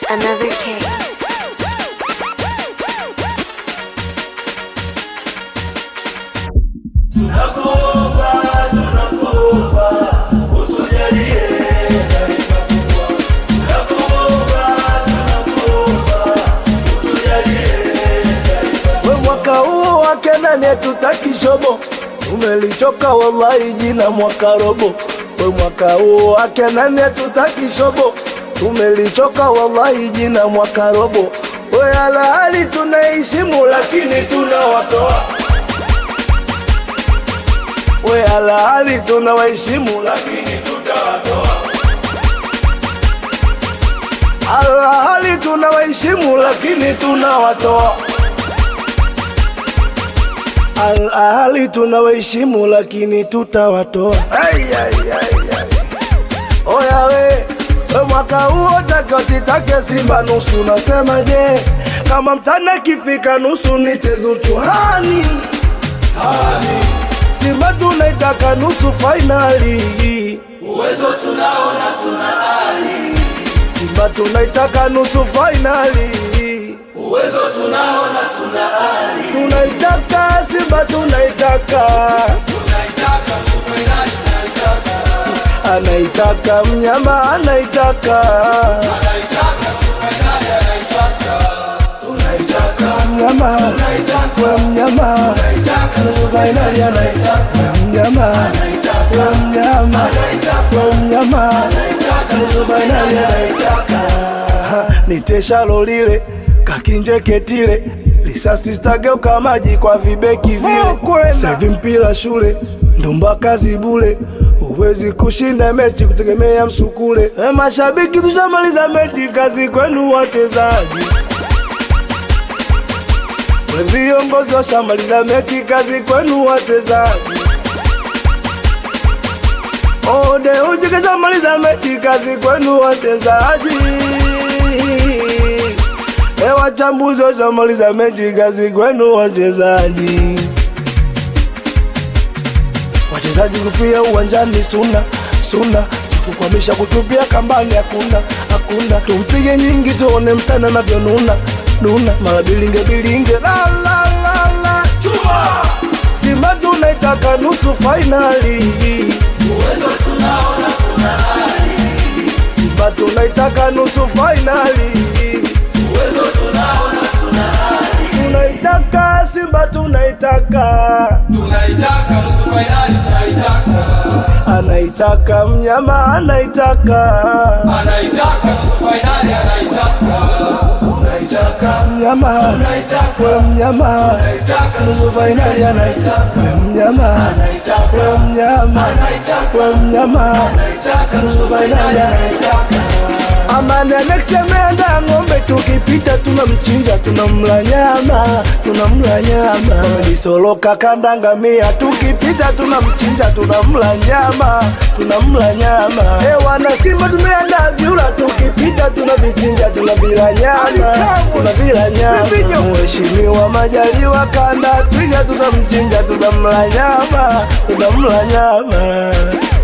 another case. Tunakuomba, tunakuomba, utujalie taifa kubwa. Tunakuomba, tunakuomba, utujalie taifa. We mwaka huu wake nani hatutaki shobo, tumelichoka wallahi jina mwaka robo. We mwaka huu wake nani hatutaki shobo, tumelichoka wallahi jina mwaka robo. We alahali tunaheshimu lakini tunawatoa we alahali tunawaheshimu lakini tutawatoa. Alahali tunawaheshimu lakini tunawatoa. Alahali tunawaheshimu lakini tutawatoa. Ai, ai, ai, ai. Oya we, we mwaka huo take usitake Simba nusu, nasema je, kama mtana kifika nusu nichezo tuhani hani Simba tunaitaka nusu fainali, Uwezo tunaona tuna ari, Simba tunaitaka nusu fainali, uwezo tunaona tuna ari, tunaitaka Simba tunaitaka, tunaitaka nusu fainali, tunaitaka, anaitaka mnyama anaitaka, anaitaka nusu fainali, anaitaka, tunaitaka, mnyama tunaitaka, we mnyama tunaitaka nusu fainali anaitaka, we mnyama we mnyama we mnyama nusu fainali anaitaka, niteshalo lile kakinjeketile lisasi stageuka maji kwa vibeki vile sevi mpira shule ndumba kazi bule huwezi kushinda mechi kutegemea msukule e, mashabiki tushamaliza mechi kazi kwenu wachezaji we viongozi washamaliza mechi kazi kwenu wachezaji ode uji kashamaliza mechi kazi kwenu wachezaji e, wachambuzi washamaliza mechi kazi kwenu wachezaji wachezaji kufia uwanjani suna suna kukwamisha kutupia kambani hakuna hakuna tumpige nyingi tuone mtana navyonuna nuna mara bilinge bilinge la la la la chuma Simba tunaitaka nusu fainali uwezo tunaona tuna ari, Simba tunaitaka nusu fainali uwezo tunaona tuna ari, tunaitaka Simba tunaitaka tunaitaka nusu fainali, tunaitaka, anaitaka mnyama anaitaka anaitaka nusu fainali, anaitaka, tunaitaka, mnyama tunaitaka, we mnyama tunaitaka nusu fainali anaitaka we mnyama we mnyama we mnyama nusu fainali anaitaka Amani anaksemenda ng'ombe tukipita tunamchinja tunamla nyama tunamla nyama Disoloka kandangamia tukipita tunamchinja tunamla nyama tunamla nyama e wana Simba tumeanda vyura tukipita tunavichinja tunavila nyama tunavila nyama Mheshimiwa Majaliwa kanda twiga tunamchinja tunamla nyama tunamla nyama